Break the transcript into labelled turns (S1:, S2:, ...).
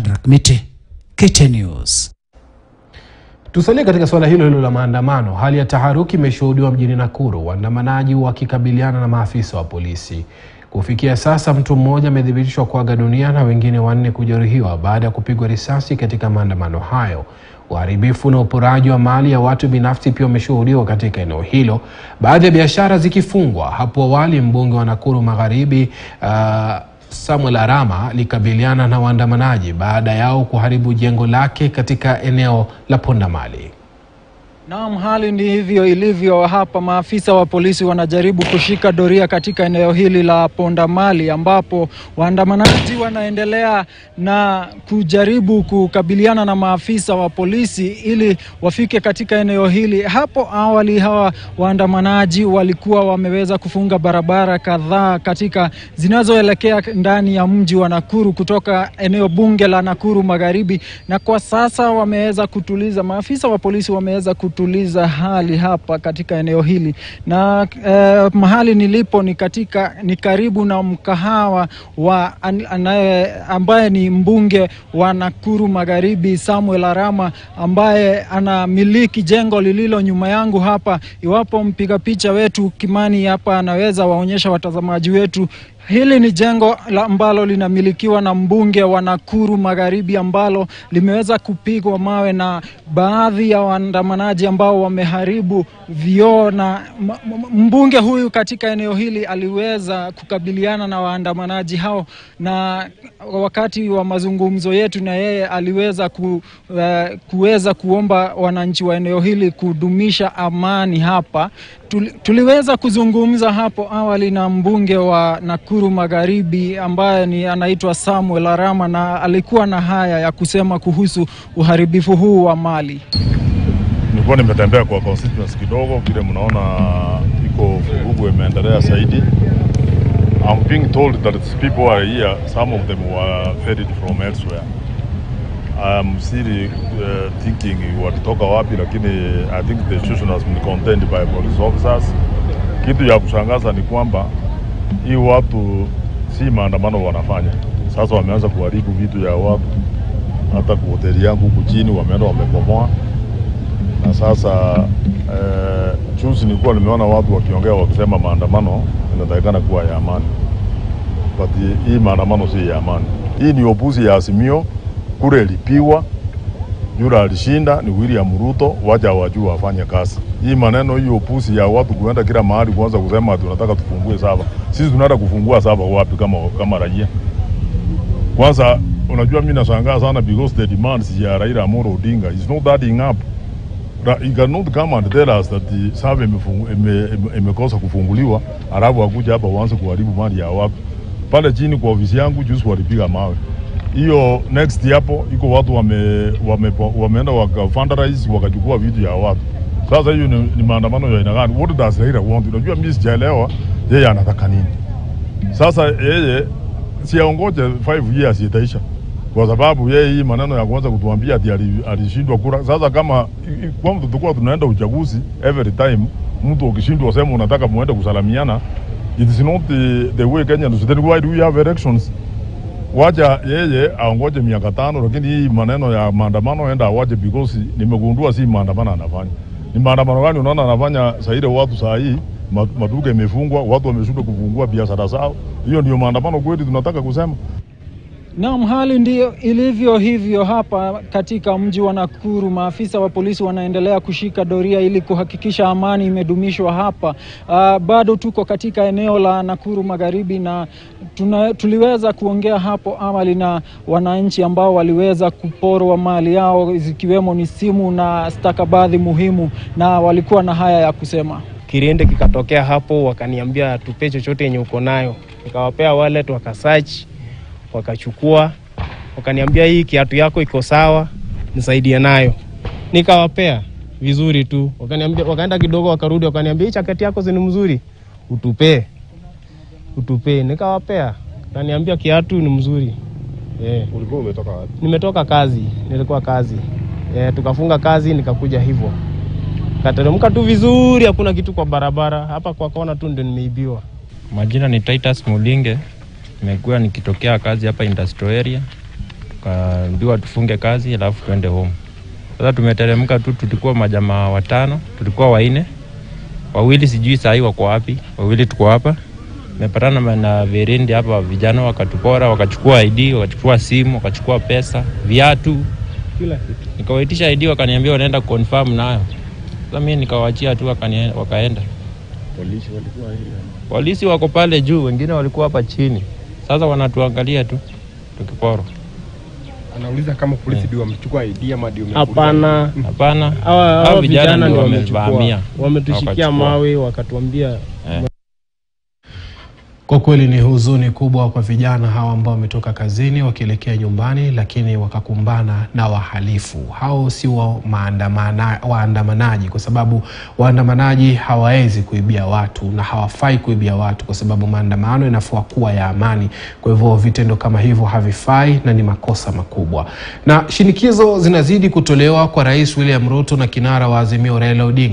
S1: Shadrack Miti, KTN News.
S2: Tusalie katika suala hilo hilo la maandamano. Hali ya taharuki imeshuhudiwa mjini Nakuru, waandamanaji wakikabiliana na maafisa wa polisi. Kufikia sasa mtu mmoja amethibitishwa kuaga dunia na wengine wanne kujeruhiwa baada ya kupigwa risasi katika maandamano hayo. Uharibifu na uporaji wa mali ya watu binafsi pia umeshuhudiwa katika eneo hilo, baadhi ya biashara zikifungwa. Hapo awali mbunge wa Nakuru Magharibi uh, Samuel Arama alikabiliana na waandamanaji baada yao kuharibu jengo lake katika eneo la Pondamali.
S3: Naam, hali ni hivyo ilivyo hapa. Maafisa wa polisi wanajaribu kushika doria katika eneo hili la Pondamali, ambapo waandamanaji wanaendelea na kujaribu kukabiliana na maafisa wa polisi ili wafike katika eneo hili. Hapo awali hawa waandamanaji walikuwa wameweza kufunga barabara kadhaa katika zinazoelekea ndani ya mji wa Nakuru kutoka eneo bunge la Nakuru Magharibi, na kwa sasa wameweza kutuliza, maafisa wa polisi wameweza kutuliza hali hapa katika eneo hili na eh, mahali nilipo ni katika ni karibu na mkahawa wa an, anaye, ambaye ni mbunge wa Nakuru Magharibi Samuel Arama ambaye anamiliki jengo lililo nyuma yangu hapa. Iwapo mpiga picha wetu Kimani hapa anaweza waonyesha watazamaji wetu Hili ni jengo la ambalo linamilikiwa na mbunge wa Nakuru Magharibi ambalo limeweza kupigwa mawe na baadhi ya waandamanaji ambao wameharibu vioo, na mbunge huyu katika eneo hili aliweza kukabiliana na waandamanaji hao, na wakati wa mazungumzo yetu na yeye aliweza ku, uh, kuweza kuomba wananchi wa eneo hili kudumisha amani hapa. Tuli, tuliweza kuzungumza hapo awali na mbunge wa Nakuru Magharibi ambaye ni anaitwa Samuel Arama na alikuwa na haya ya kusema kuhusu uharibifu huu wa mali.
S4: Nilikuwa nimetembea kwa constituency kidogo, vile mnaona iko vurugu imeendelea zaidi. I'm being told that the people are here, some of them were ferried from elsewhere. I'm still uh, thinking walitoka wapi, lakini I think the situation has been contained by police officers. Kitu ya kushangaza ni kwamba hii watu si maandamano wanafanya, sasa wameanza kuharibu vitu ya watu. Hata kwa hoteli yangu huku chini wameenda wamepomoa, na sasa eh, juzi nilikuwa nimeona watu wakiongea wakisema maandamano inatakikana kuwa ya amani, but hii maandamano si ya amani. Hii ni opusi ya Azimio kule ilipiwa, yule alishinda ni William Ruto, wacha wajua wafanye kazi. Hii maneno hiyo upusi ya watu kuenda kila mahali kuanza kusema tunataka tufungue saba. Sisi tunaenda kufungua saba wapi kama kama raia? Kwanza unajua mimi nashangaa sana because the demands ya Raila Amolo Odinga is not adding up. He cannot come and tell us that the saba imekosa ime, ime, kufunguliwa alafu akuja hapa uanze kuharibu mali ya watu. Pale chini kwa ofisi yangu juzi walipiga mawe hiyo next hapo iko watu wame, wame, wameenda waka fundraise wakachukua vitu ya watu. Sasa hiyo ni, ni maandamano ya aina gani? What does Raila want? Unajua mimi sijaelewa yeye anataka nini. Sasa yeye si aongoje 5 years itaisha, kwa sababu yeye hii maneno ya kwanza kutuambia ati alishindwa kura. Sasa kama kwa tutakuwa tunaenda uchaguzi every time, mtu ukishindwa sema unataka muende kusalamiana, it is not the, the way Kenyans. Then why do we have elections? wacha yeye aongoje miaka tano, lakini hii maneno ya maandamano enda awache, because nimegundua si maandamano anafanya. Ni maandamano gani unaona anafanya saa ile watu saa hii maduka imefungwa, watu wameshindwa kufungua biashara zao. Hiyo ndio maandamano kweli tunataka kusema?
S3: Naam, hali ndiyo ilivyo hivyo hapa katika mji wa Nakuru. Maafisa wa polisi wanaendelea kushika doria ili kuhakikisha amani imedumishwa hapa. Uh, bado tuko katika eneo la Nakuru Magharibi na tuna, tuliweza kuongea hapo awali na wananchi ambao waliweza kuporwa mali yao zikiwemo ni simu na stakabadhi muhimu, na walikuwa na haya ya kusema.
S5: Kirende kikatokea hapo, wakaniambia tupe chochote yenye uko nayo, nikawapea wallet wakasearch wakachukua wakaniambia, hii kiatu yako iko sawa, nisaidie nayo. Nikawapea vizuri tu, wakaniambia, wakaenda kidogo, wakarudi, wakaniambia hii jaketi yako zini mzuri, utupee utupee. Nikawapea, wakaniambia kiatu ni mzuri. Yeah.
S4: Ulikuwa umetoka wapi?
S5: Nimetoka kazi, nilikuwa kazi. Yeah, tukafunga kazi nikakuja hivyo, kateremka tu vizuri, hakuna kitu kwa barabara. Hapa kwa kona tu ndio nimeibiwa.
S6: Majina ni Titus Mulinge, nimekuwa nikitokea kazi hapa industrial area. tukaambiwa tufunge kazi alafu tuende home. Sasa tumeteremka tu, tulikuwa majamaa watano, tulikuwa waine, wawili sijui sahii wako wapi, wawili tuko hapa. Tumepatana na verindi hapa, vijana wakatupora, wakachukua ID, wakachukua simu, wakachukua pesa, viatu, kila kitu. Nikawaitisha ID, wakaniambia wanaenda confirm nayo. Sasa mimi nikawaachia tu, wakanie- wakaenda. Polisi wako pale juu, wengine walikuwa hapa chini. Sasa wanatuangalia tu tukiporwa.
S7: Anauliza kama polisi ndio wamechukua ID ama ndio
S5: Hapana,
S6: Hapana,
S5: hawa
S6: hao
S5: hawa
S6: vijana
S5: vijana
S6: ndio
S5: ndio wamechukua,
S6: wamevamia.
S5: wametushikia
S6: Wakachukua.
S5: mawe wakatuambia
S2: Kwa kweli ni huzuni kubwa kwa vijana hawa ambao wametoka kazini wakielekea nyumbani, lakini wakakumbana na wahalifu. Hao si wa maandamana- waandamanaji, kwa sababu waandamanaji hawawezi kuibia watu na hawafai kuibia watu, kwa sababu maandamano inafaa kuwa ya amani. Kwa hivyo vitendo kama hivyo havifai na ni makosa makubwa, na shinikizo zinazidi kutolewa kwa Rais William Ruto na kinara wa Azimio Raila Odinga